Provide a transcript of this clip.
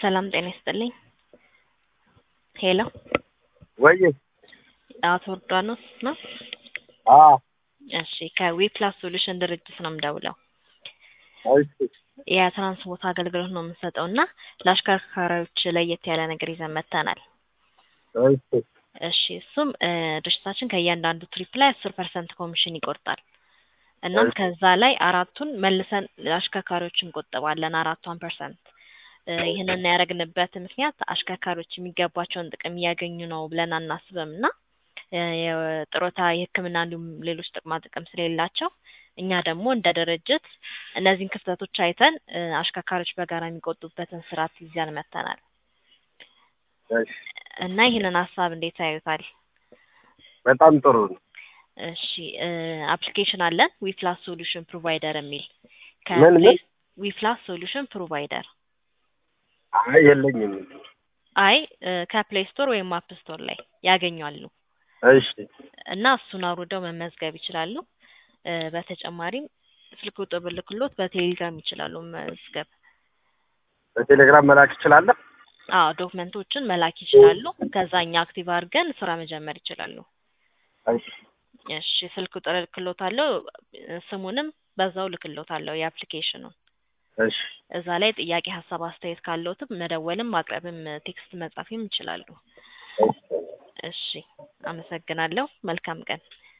ሰላም ጤና ይስጥልኝ። ሄሎ ወይ አቶ ዮርዳኖስ ነው? አ እሺ ከዊፕላስ ሶሉሽን ድርጅት ነው የምደውለው። እሺ የትራንስፖርት አገልግሎት ነው የምንሰጠው እና ለአሽከርካሪዎች ለየት ያለ ነገር ይዘን መጥተናል። እሺ እሺ እሱም እ ድርጅታችን ከእያንዳንዱ ትሪፕ ላይ አስር ፐርሰንት ኮሚሽን ይቆርጣል። እናም እሺ። ከዛ ላይ አራቱን መልሰን ለአሽከርካሪዎች እንቆጥባለን አራቷን ፐርሰንት እ ይህንን ያደረግንበት ምክንያት አሽከርካሪዎች የሚገባቸውን ጥቅም እያገኙ ነው ብለን አናስብም እና እ የጡረታ የሕክምና እንዲሁም ሌሎች ጥቅማ ጥቅም ስለሌላቸው እኛ ደግሞ እንደ ድርጅት እነዚህን ክፍተቶች አይተን እ አሽከርካሪዎች በጋራ የሚቆጡበትን ስርዓት ይዘን መጥተናል እሺ እና ይህንን ሀሳብ እንዴት ያዩታል? በጣም ጥሩ ነው። እሺ እ አፕሊኬሽን አለን ዊፕላስ ሶሉሽን ፕሮቫይደር የሚል ምን ምን? ዊፕላስ ሶሉሽን ፕሮቫይደር አይ የለኝም። አይ እ ከፕሌይ ስቶር ወይም አፕ ስቶር ላይ ያገኛሉ እሺ እና እሱን አውርደው መመዝገብ ይችላሉ። እ በተጨማሪም ስልክ ቁጥር ብልክሎት በቴሌግራም ይችላሉ መመዝገብ። በቴሌግራም መላክ እችላለሁ? አዎ ዶክመንቶችን መላክ ይችላሉ። ከዛ እኛ አክቲቭ አድርገን ስራ መጀመር ይችላሉ። እሺ እሺ ስልክ ቁጥር እልክሎታለሁ እ ስሙንም በዛው እልክሎታለሁ የአፕሊኬሽኑን እሺ እዛ ላይ ጥያቄ፣ ሀሳብ፣ አስተያየት ካለዎትም መደወልም ማቅረብም ቴክስት መጻፍም ይችላሉ። እሺ እሺ አመሰግናለሁ። መልካም ቀን።